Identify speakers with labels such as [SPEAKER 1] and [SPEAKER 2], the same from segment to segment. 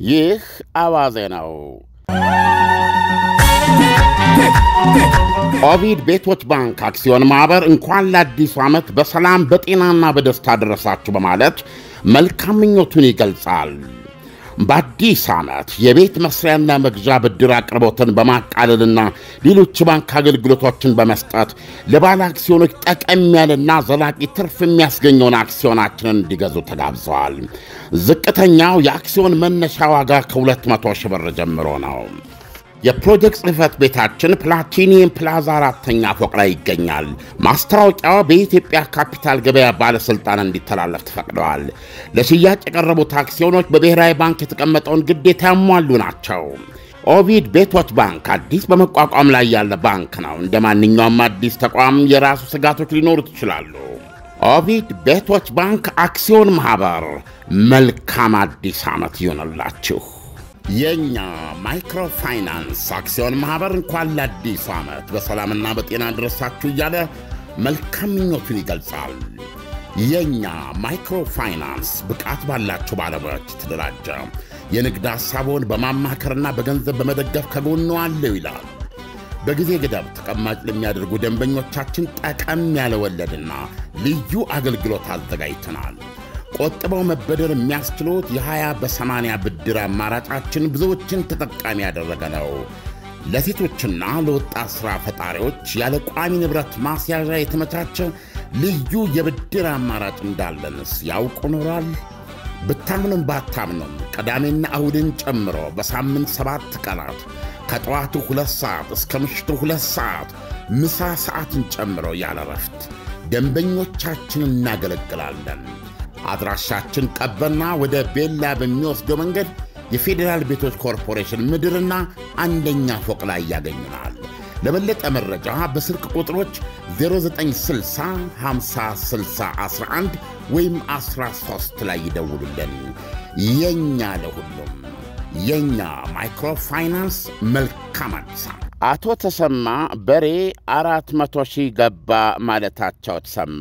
[SPEAKER 1] ይህ አዋዜ ነው። ኦቪድ ቤቶች ባንክ አክሲዮን ማኅበር እንኳን ለአዲሱ ዓመት በሰላም በጤናና በደስታ ደረሳችሁ በማለት መልካም ምኞቱን ይገልጻል። በአዲስ ዓመት የቤት መስሪያና መግዣ ብድር አቅርቦትን በማቃለልና ሌሎች ባንክ አገልግሎቶችን በመስጠት ለባለ አክሲዮኖች ጠቀም ያለና ዘላቂ ትርፍ የሚያስገኘውን አክሲዮናችንን እንዲገዙ ተጋብዘዋል። ዝቅተኛው የአክሲዮን መነሻ ዋጋ ከ200 ሺህ ብር ጀምሮ ነው። የፕሮጀክት ጽሕፈት ቤታችን ፕላቲኒየም ፕላዛ አራተኛ ፎቅ ላይ ይገኛል። ማስታወቂያው በኢትዮጵያ ካፒታል ገበያ ባለሥልጣን እንዲተላለፍ ተፈቅደዋል። ለሽያጭ የቀረቡት አክሲዮኖች በብሔራዊ ባንክ የተቀመጠውን ግዴታ ያሟሉ ናቸው። ኦቪድ ቤቶች ባንክ አዲስ በመቋቋም ላይ ያለ ባንክ ነው። እንደ ማንኛውም አዲስ ተቋም የራሱ ስጋቶች ሊኖሩት ይችላሉ። ኦቪድ ቤቶች ባንክ አክሲዮን ማኅበር መልካም አዲስ ዓመት ይሆንላችሁ። የእኛ ማይክሮፋይናንስ አክሲዮን ማኅበር እንኳን ለአዲሱ ዓመት በሰላምና በጤና ደረሳችሁ እያለ መልካም ምኞቱን ይገልጻል። የእኛ ማይክሮፋይናንስ ብቃት ባላቸው ባለሙያዎች የተደራጀ የንግድ ሐሳቦን በማማከርና በገንዘብ በመደገፍ ከጎኑ አለው ይላል። በጊዜ ገደብ ተቀማጭ ለሚያደርጉ ደንበኞቻችን ጠቀም ያለ ወለድና ልዩ አገልግሎት አዘጋጅተናል። ቆጥበው መበደር የሚያስችሉት የ20 በ80 ብድር አማራጫችን ብዙዎችን ተጠቃሚ ያደረገ ነው። ለሴቶችና ለወጣት ሥራ ፈጣሪዎች ያለ ቋሚ ንብረት ማስያዣ የተመቻቸ ልዩ የብድር አማራጭ እንዳለንስ ያውቁ ኖሯል? ብታምኑም ባታምኑም ቅዳሜና እሁድን ጨምሮ በሳምንት ሰባት ቀናት ከጠዋቱ ሁለት ሰዓት እስከ ምሽቱ ሁለት ሰዓት ምሳ ሰዓትን ጨምሮ ያለ ረፍት ደንበኞቻችን እናገለግላለን። አድራሻችን ቀበና ወደ ቤላ በሚወስደው መንገድ የፌዴራል ቤቶች ኮርፖሬሽን ምድርና አንደኛ ፎቅ ላይ ያገኙናል። ለበለጠ መረጃ በስልክ ቁጥሮች 0960 50 60 11 ወይም 13 ላይ ይደውሉልን። የእኛ ለሁሉም የእኛ ማይክሮፋይናንስ መልካም አዲስ ዓመት። አቶ ተሰማ በሬ አራት መቶ ሺህ ገባ ማለታቸው ተሰማ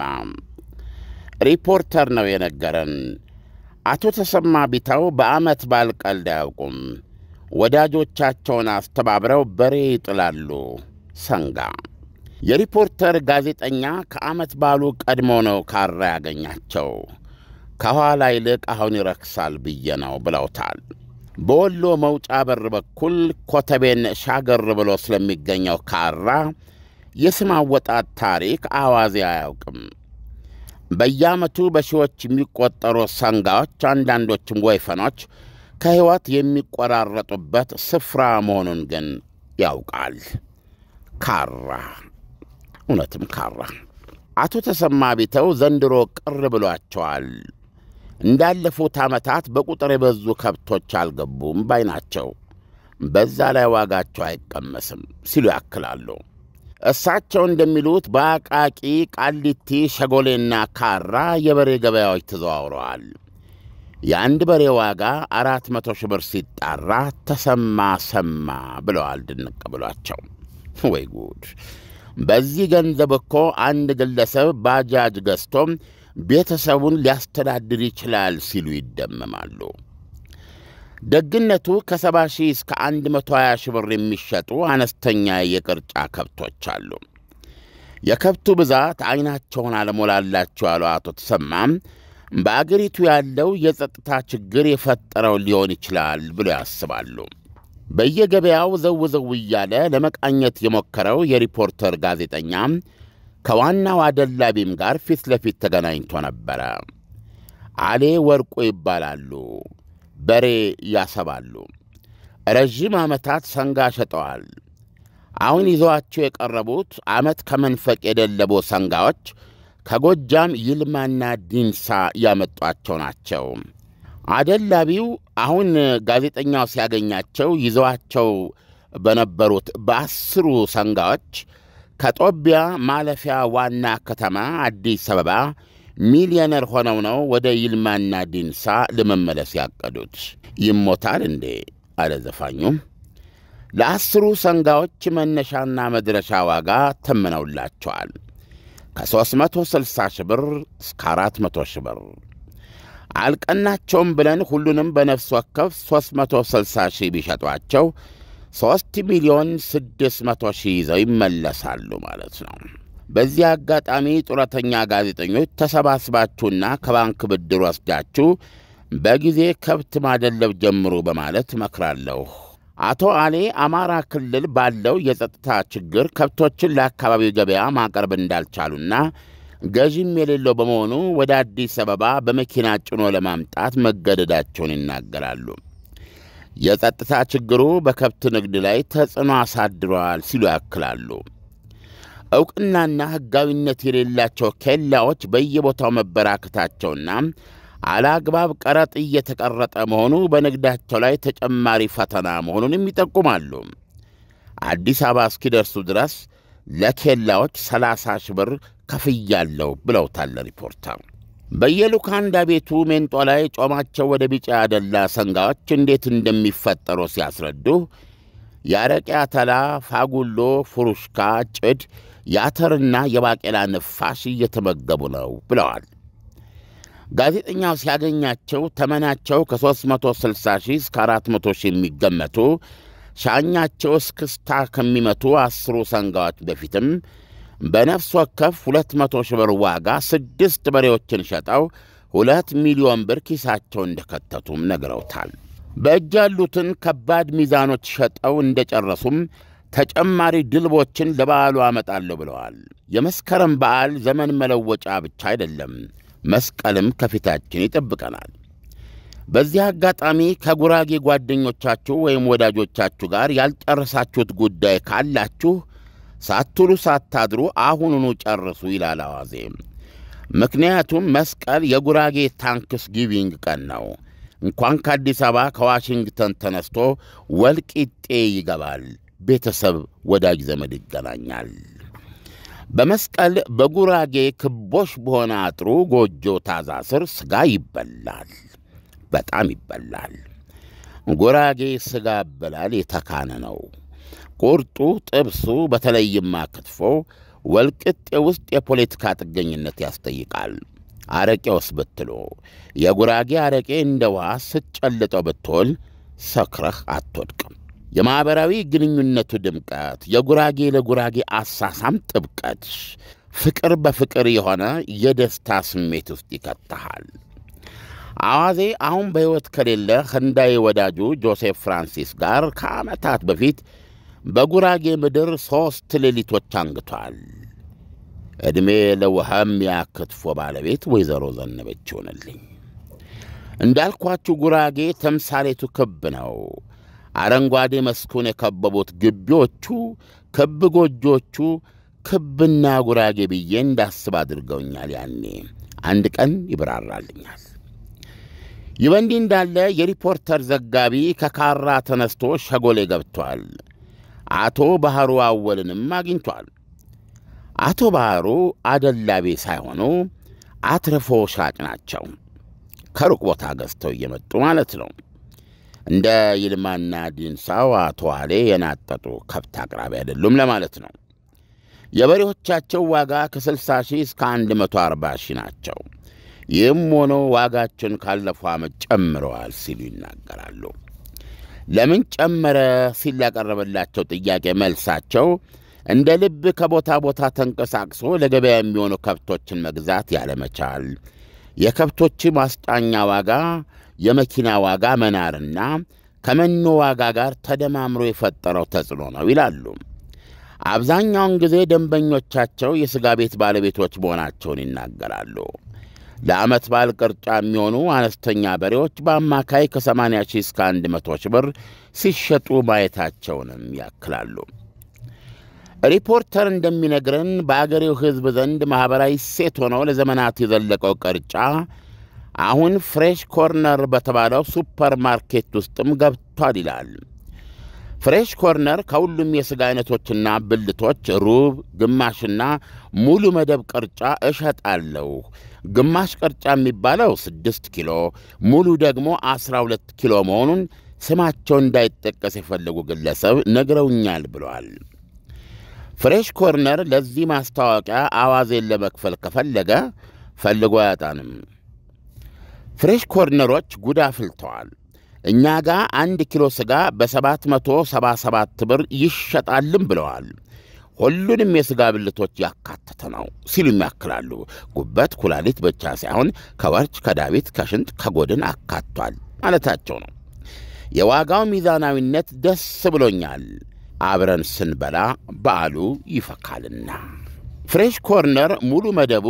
[SPEAKER 1] ሪፖርተር ነው የነገረን። አቶ ተሰማ ቢታው በዓመት በዓል ቀልድ አያውቁም። ወዳጆቻቸውን አስተባብረው በሬ ይጥላሉ። ሰንጋ የሪፖርተር ጋዜጠኛ ከዓመት በዓሉ ቀድሞ ነው ካራ ያገኛቸው። ከኋላ ይልቅ አሁን ይረክሳል ብዬ ነው ብለውታል። በወሎ መውጫ በር በኩል ኮተቤን ሻገር ብሎ ስለሚገኘው ካራ የስም አወጣት ታሪክ አዋዜ አያውቅም። በየዓመቱ በሺዎች የሚቆጠሩ ሰንጋዎች፣ አንዳንዶችም ወይፈኖች ከሕይወት የሚቆራረጡበት ስፍራ መሆኑን ግን ያውቃል። ካራ እውነትም ካራ። አቶ ተሰማ ቢተው ዘንድሮ ቅር ብሏቸዋል። እንዳለፉት ዓመታት በቁጥር የበዙ ከብቶች አልገቡም ባይ ናቸው። በዛ ላይ ዋጋቸው አይቀመስም ሲሉ ያክላሉ። እሳቸው እንደሚሉት በአቃቂ ቃሊቲ፣ ሸጎሌና ካራ የበሬ ገበያዎች ተዘዋውረዋል። የአንድ በሬ ዋጋ አራት መቶ ሺህ ብር ሲጣራ ተሰማ ሰማ ብለዋል ድንቅ ብሏቸው። ወይ ጉድ! በዚህ ገንዘብ እኮ አንድ ግለሰብ ባጃጅ ገዝቶም ቤተሰቡን ሊያስተዳድር ይችላል ሲሉ ይደመማሉ። ደግነቱ ከሰባ ሺህ እስከ አንድ መቶ ሀያ ሺህ ብር የሚሸጡ አነስተኛ የቅርጫ ከብቶች አሉ። የከብቱ ብዛት ዐይናቸውን አለሞላላቸው ያሉ አቶ ተሰማም በአገሪቱ ያለው የጸጥታ ችግር የፈጠረው ሊሆን ይችላል ብሎ ያስባሉ። በየገበያው ዘው ዘው እያለ ለመቃኘት የሞከረው የሪፖርተር ጋዜጠኛ ከዋናው አደላቢም ጋር ፊት ለፊት ተገናኝቶ ነበረ። አሌ ወርቁ ይባላሉ። በሬ ያሰባሉ። ረዥም ዓመታት ሰንጋ ሸጠዋል። አሁን ይዘዋቸው የቀረቡት ዓመት ከመንፈቅ የደለቡ ሰንጋዎች ከጎጃም ይልማና ዲንሳ ያመጧቸው ናቸው። አደላቢው አሁን ጋዜጠኛው ሲያገኛቸው ይዘዋቸው በነበሩት በአስሩ ሰንጋዎች ከጦቢያ ማለፊያ ዋና ከተማ አዲስ አበባ ሚሊዮነር ሆነው ነው ወደ ይልማና ዲንሳ ለመመለስ ያቀዱት። ይሞታል እንዴ አለ ዘፋኙም። ለአስሩ ሰንጋዎች መነሻና መድረሻ ዋጋ ተምነውላቸዋል። ከ360 ሺህ ብር እስከ 400 ሺህ ብር። አልቀናቸውም ብለን ሁሉንም በነፍስ ወከፍ 360 ሺህ ቢሸጧቸው 3 ሚሊዮን 600 ሺህ ይዘው ይመለሳሉ ማለት ነው። በዚህ አጋጣሚ ጡረተኛ ጋዜጠኞች ተሰባስባችሁና ከባንክ ብድር ወስዳችሁ በጊዜ ከብት ማደለብ ጀምሩ በማለት እመክራለሁ። አቶ አሌ አማራ ክልል ባለው የጸጥታ ችግር ከብቶችን ለአካባቢው ገበያ ማቅረብ እንዳልቻሉና ገዥም የሌለው በመሆኑ ወደ አዲስ አበባ በመኪና ጭኖ ለማምጣት መገደዳቸውን ይናገራሉ። የጸጥታ ችግሩ በከብት ንግድ ላይ ተጽዕኖ አሳድረዋል ሲሉ ያክላሉ። ዕውቅናና ሕጋዊነት የሌላቸው ኬላዎች በየቦታው መበራከታቸውና አላግባብ ቀረጥ እየተቀረጠ መሆኑ በንግዳቸው ላይ ተጨማሪ ፈተና መሆኑንም ይጠቁማሉ። አዲስ አበባ እስኪደርሱ ድረስ ለኬላዎች 30 ሺህ ብር ከፍያለሁ ብለውታል ሪፖርተር። በየሉካንዳ ቤቱ ሜንጦ ላይ ጮማቸው ወደ ቢጫ ያደላ ሰንጋዎች እንዴት እንደሚፈጠሩ ሲያስረዱ የአረቄ አተላ፣ ፋጉሎ፣ ፉሩሽካ፣ ጭድ፣ የአተርና የባቄላ ንፋሽ እየተመገቡ ነው ብለዋል። ጋዜጠኛው ሲያገኛቸው ተመናቸው ከ360 ሺህ እስከ 400 ሺህ የሚገመቱ ሻኛቸው እስክስታ ከሚመቱ አስሩ ሰንጋዎች በፊትም በነፍስ ወከፍ 200 ሺህ ብር ዋጋ ስድስት በሬዎችን ሸጠው ሁለት ሚሊዮን ብር ኪሳቸው እንደከተቱም ነግረውታል። በእጅ ያሉትን ከባድ ሚዛኖች ሸጠው እንደጨረሱም ተጨማሪ ድልቦችን ለበዓሉ አመጣለሁ ብለዋል። የመስከረም በዓል ዘመን መለወጫ ብቻ አይደለም፣ መስቀልም ከፊታችን ይጠብቀናል። በዚህ አጋጣሚ ከጉራጌ ጓደኞቻችሁ ወይም ወዳጆቻችሁ ጋር ያልጨረሳችሁት ጉዳይ ካላችሁ ሳትውሉ ሳታድሩ አሁኑኑ ጨርሱ ይላል አዋዜ። ምክንያቱም መስቀል የጉራጌ ታንክስ ጊቪንግ ቀን ነው። እንኳን ከአዲስ አበባ ከዋሽንግተን ተነስቶ ወልቂጤ ይገባል። ቤተሰብ፣ ወዳጅ ዘመድ ይገናኛል። በመስቀል በጉራጌ ክቦሽ በሆነ አጥሩ ጎጆ ታዛ ስር ሥጋ ይበላል፣ በጣም ይበላል። ጉራጌ ሥጋ አበላል የተካነ ነው። ቁርጡ፣ ጥብሱ፣ በተለይማ ክትፎ ወልቅጤ ውስጥ የፖለቲካ ጥገኝነት ያስጠይቃል። አረቄውስ ብትሉ የጉራጌ አረቄ እንደ ውሃ ስትጨልጠው ብትውል ሰክረህ አትወድቅም። የማኅበራዊ ግንኙነቱ ድምቀት፣ የጉራጌ ለጉራጌ አሳሳም ጥብቀት፣ ፍቅር በፍቅር የሆነ የደስታ ስሜት ውስጥ ይከተሃል። አዋዜ አሁን በሕይወት ከሌለ ህንዳዊ ወዳጁ ጆሴፍ ፍራንሲስ ጋር ከዓመታት በፊት በጉራጌ ምድር ሦስት ሌሊቶች አንግቷል። ዕድሜ ለውሃም ያክትፎ ባለቤት ወይዘሮ ዘነበች ይሆንልኝ። እንዳልኳችሁ ጉራጌ ተምሳሌቱ ክብ ነው። አረንጓዴ መስኩን የከበቡት ግቢዎቹ፣ ክብ ጎጆቹ ክብና ጉራጌ ብዬ እንዳስብ አድርገውኛል። ያኔ አንድ ቀን ይብራራልኛል። ይህ በእንዲህ እንዳለ የሪፖርተር ዘጋቢ ከካራ ተነስቶ ሸጎሌ ገብቷል። አቶ ባሕሩ አወልንም አግኝቷል። አቶ ባሕሩ አደላቤ ሳይሆኑ አትርፎ ሻጭ ናቸው። ከሩቅ ቦታ ገዝተው እየመጡ ማለት ነው። እንደ ይልማና ዲንሳው አቶ አሌ የናጠጡ ከብት አቅራቢ አይደሉም ለማለት ነው። የበሬዎቻቸው ዋጋ ከ60 ሺህ እስከ 140 ሺህ ናቸው። ይህም ሆኖ ዋጋቸውን ካለፈው ዓመት ጨምረዋል ሲሉ ይናገራሉ። ለምን ጨመረ ሲል ያቀረበላቸው ጥያቄ መልሳቸው እንደ ልብ ከቦታ ቦታ ተንቀሳቅሶ ለገበያ የሚሆኑ ከብቶችን መግዛት ያለመቻል፣ የከብቶች ማስጫኛ ዋጋ፣ የመኪና ዋጋ መናርና ከመኖ ዋጋ ጋር ተደማምሮ የፈጠረው ተጽዕኖ ነው ይላሉ። አብዛኛውን ጊዜ ደንበኞቻቸው የሥጋ ቤት ባለቤቶች መሆናቸውን ይናገራሉ። ለዓመት በዓል ቅርጫ የሚሆኑ አነስተኛ በሬዎች በአማካይ ከ80 ሺህ እስከ 100 ሺህ ብር ሲሸጡ ማየታቸውንም ያክላሉ። ሪፖርተር እንደሚነግረን በአገሬው ሕዝብ ዘንድ ማኅበራዊ ሴት ሆነው ለዘመናት የዘለቀው ቅርጫ አሁን ፍሬሽ ኮርነር በተባለው ሱፐር ማርኬት ውስጥም ገብቷል ይላል። ፍሬሽ ኮርነር ከሁሉም የሥጋ አይነቶችና ብልቶች ሩብ፣ ግማሽና ሙሉ መደብ ቅርጫ እሸጣለሁ። ግማሽ ቅርጫ የሚባለው ስድስት ኪሎ ሙሉ ደግሞ ዐሥራ ሁለት ኪሎ መሆኑን ስማቸው እንዳይጠቀስ የፈለጉ ግለሰብ ነግረውኛል ብለዋል። ፍሬሽ ኮርነር ለዚህ ማስታወቂያ አዋዜን ለመክፈል ከፈለገ ፈልጎ አያጣንም። ፍሬሽ ኮርነሮች ጉድ አፍልተዋል። እኛ ጋር አንድ ኪሎ ሥጋ በ777 ብር ይሸጣልም ብለዋል። ሁሉንም የሥጋ ብልቶች ያካተተ ነው ሲሉ ያክላሉ። ጉበት፣ ኩላሊት ብቻ ሳይሆን ከወርች፣ ከዳቢት፣ ከሽንጥ፣ ከጎድን አካቷል ማለታቸው ነው። የዋጋው ሚዛናዊነት ደስ ብሎኛል። አብረን ስንበላ በዓሉ ይፈካልና። ፍሬሽ ኮርነር ሙሉ መደቡ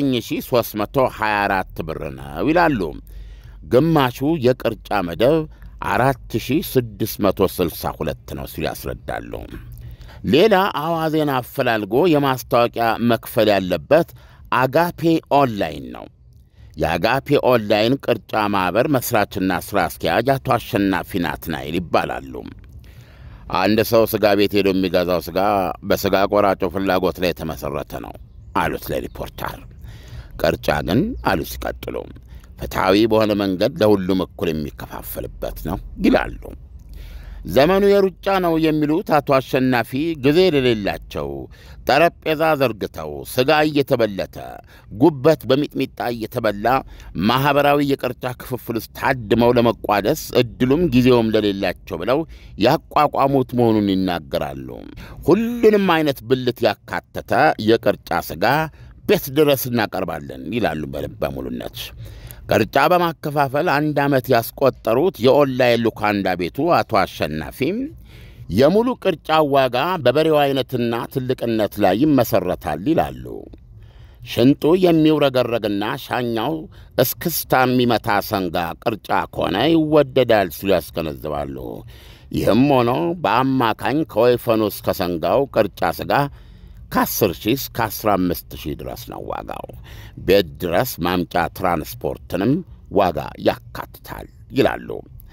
[SPEAKER 1] 9324 ብር ነው ይላሉ። ግማሹ የቅርጫ መደብ 4662 ነው ሲሉ ያስረዳሉ። ሌላ አዋዜን አፈላልጎ የማስታወቂያ መክፈል ያለበት አጋፔ ኦንላይን ነው። የአጋፔ ኦንላይን ቅርጫ ማኅበር መሥራችና ሥራ አስኪያጅ አቶ አሸናፊ ናትናኤል ይባላሉ። አንድ ሰው ሥጋ ቤት ሄዶ የሚገዛው ሥጋ በሥጋ ቆራጮ ፍላጎት ላይ የተመሠረተ ነው አሉት ለሪፖርተር። ቅርጫ ግን አሉ ሲቀጥሉ ፍትሐዊ በሆነ መንገድ ለሁሉም እኩል የሚከፋፈልበት ነው ይላሉ። ዘመኑ የሩጫ ነው የሚሉት አቶ አሸናፊ ጊዜ የሌላቸው ጠረጴዛ ዘርግተው ሥጋ እየተበለተ ጉበት በሚጥሚጣ እየተበላ ማኅበራዊ የቅርጫ ክፍፍል ውስጥ ታድመው ለመቋደስ ዕድሉም ጊዜውም ለሌላቸው ብለው ያቋቋሙት መሆኑን ይናገራሉ። ሁሉንም አይነት ብልት ያካተተ የቅርጫ ሥጋ ቤት ድረስ እናቀርባለን ይላሉ በልበ ሙሉነት። ቅርጫ በማከፋፈል አንድ ዓመት ያስቆጠሩት የኦንላይን ሉካንዳ ቤቱ አቶ አሸናፊም የሙሉ ቅርጫ ዋጋ በበሬው አይነትና ትልቅነት ላይ ይመሠረታል ይላሉ። ሽንጡ የሚውረገረግና ሻኛው እስክስታ የሚመታ ሰንጋ ቅርጫ ከሆነ ይወደዳል ሲሉ ያስገነዝባሉ። ይህም ሆኖ በአማካኝ ከወይፈኑ እስከ ሰንጋው ቅርጫ ሥጋ ከ10 ሺህ እስከ 15 ሺህ ድረስ ነው ዋጋው። ቤት ድረስ ማምጫ ትራንስፖርትንም ዋጋ ያካትታል ይላሉ።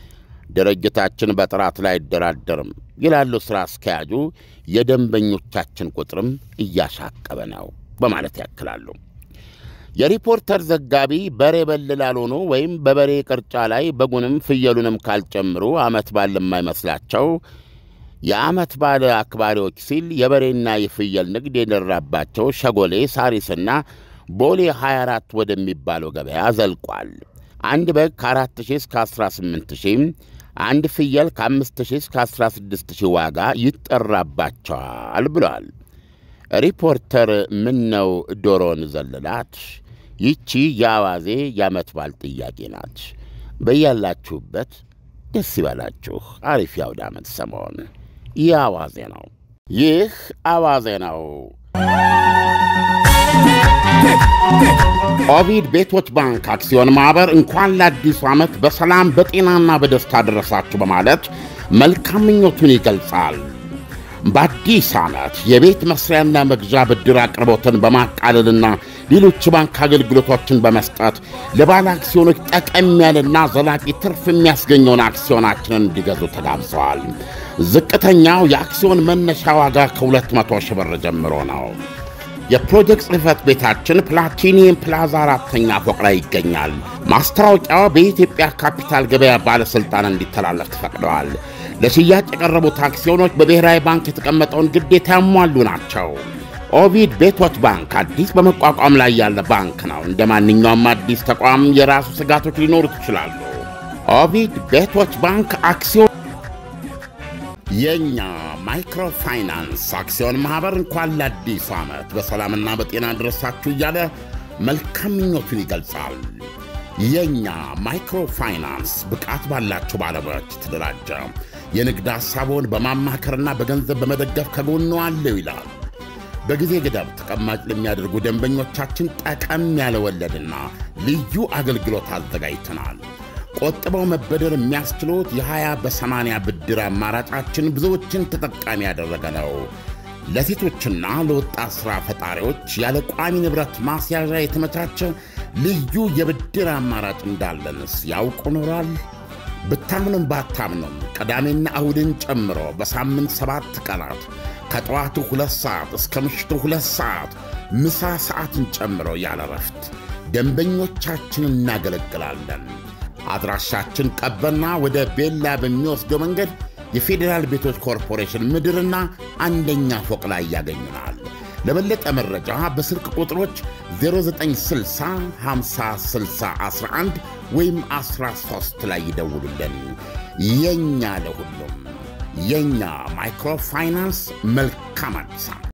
[SPEAKER 1] ድርጅታችን በጥራት ላይ አይደራደርም ይላሉ ሥራ አስኪያጁ። የደንበኞቻችን ቁጥርም እያሻቀበ ነው በማለት ያክላሉ። የሪፖርተር ዘጋቢ በሬ በል ላልሆኑ ወይም በበሬ ቅርጫ ላይ በጉንም ፍየሉንም ካልጨምሩ ዓመት ባል የማይመስላቸው የዓመት ባለ አክባሪዎች ሲል የበሬና የፍየል ንግድ የደራባቸው ሸጎሌ ሳሪስና ቦሌ 24 ወደሚባለው ገበያ ዘልቋል። አንድ በግ ከ4000 እስከ 18000፣ አንድ ፍየል ከ5000 እስከ 16000 ዋጋ ይጠራባቸዋል ብለዋል። ሪፖርተር ምን ነው ዶሮን ዘለላት? ይቺ የአዋዜ የዓመት ባል ጥያቄ ናት። በያላችሁበት ደስ ይበላችሁ። አሪፍ የአውደ ዓመት ሰሞን ይህ አዋዜ ነው። ይህ አዋዜ ነው። ኦቪድ ቤቶች ባንክ አክሲዮን ማኅበር እንኳን ለአዲሱ ዓመት በሰላም በጤናና በደስታ ደረሳችሁ በማለት መልካም ምኞቱን ይገልጻል። በአዲስ ዓመት የቤት መስሪያና መግዣ ብድር አቅርቦትን በማቃለልና ሌሎች ባንክ አገልግሎቶችን በመስጠት ለባለ አክሲዮኖች ጠቀም ያለና ዘላቂ ትርፍ የሚያስገኘውን አክሲዮናችንን እንዲገዙ ተጋብዘዋል። ዝቅተኛው የአክሲዮን መነሻ ዋጋ ከ200 ሺህ ብር ጀምሮ ነው። የፕሮጀክት ጽሕፈት ቤታችን ፕላቲኒየም ፕላዛ አራተኛ ፎቅ ላይ ይገኛል። ማስታወቂያው በኢትዮጵያ ካፒታል ገበያ ባለሥልጣን እንዲተላለፍ ተፈቅደዋል። ለሽያጭ የቀረቡት አክሲዮኖች በብሔራዊ ባንክ የተቀመጠውን ግዴታ ያሟሉ ናቸው። ኦቪድ ቤቶች ባንክ አዲስ በመቋቋም ላይ ያለ ባንክ ነው። እንደ ማንኛውም አዲስ ተቋም የራሱ ስጋቶች ሊኖሩት ይችላሉ። ኦቪድ ቤቶች ባንክ አክሲዮን የእኛ ማይክሮፋይናንስ አክሲዮን ማኅበር እንኳን ለአዲሱ ዓመት በሰላምና በጤና ደረሳችሁ እያለ መልካም ምኞቱን ይገልጻል። የእኛ ማይክሮፋይናንስ ብቃት ባላቸው ባለሙያዎች የተደራጀ የንግድ ሐሳቡን በማማከርና በገንዘብ በመደገፍ ከጎኑ አለው ይላል። በጊዜ ገደብ ተቀማጭ ለሚያደርጉ ደንበኞቻችን ጠቀም ያለ ወለድና ልዩ አገልግሎት አዘጋጅተናል። ቆጥበው መበደር የሚያስችሉት የ20 በ80 ብድር አማራጫችን ብዙዎችን ተጠቃሚ ያደረገ ነው። ለሴቶችና ለወጣት ሥራ ፈጣሪዎች ያለ ቋሚ ንብረት ማስያዣ የተመቻቸ ልዩ የብድር አማራጭ እንዳለንስ ያውቁ ኖሯል? ብታምኑም ባታምኑም ቅዳሜና እሁድን ጨምሮ በሳምንት ሰባት ቀናት ከጠዋቱ ሁለት ሰዓት እስከ ምሽቱ ሁለት ሰዓት ምሳ ሰዓትን ጨምሮ ያለ ረፍት ደንበኞቻችንን እናገለግላለን። አድራሻችን ቀበና ወደ ቤላ በሚወስደው መንገድ የፌዴራል ቤቶች ኮርፖሬሽን ምድርና አንደኛ ፎቅ ላይ ያገኙናል። ለበለጠ መረጃ በስልክ ቁጥሮች 0960 50 60 11 ወይም 13 ላይ ይደውሉልን። የእኛ ለሁሉም የእኛ ማይክሮፋይናንስ መልካም አዲስ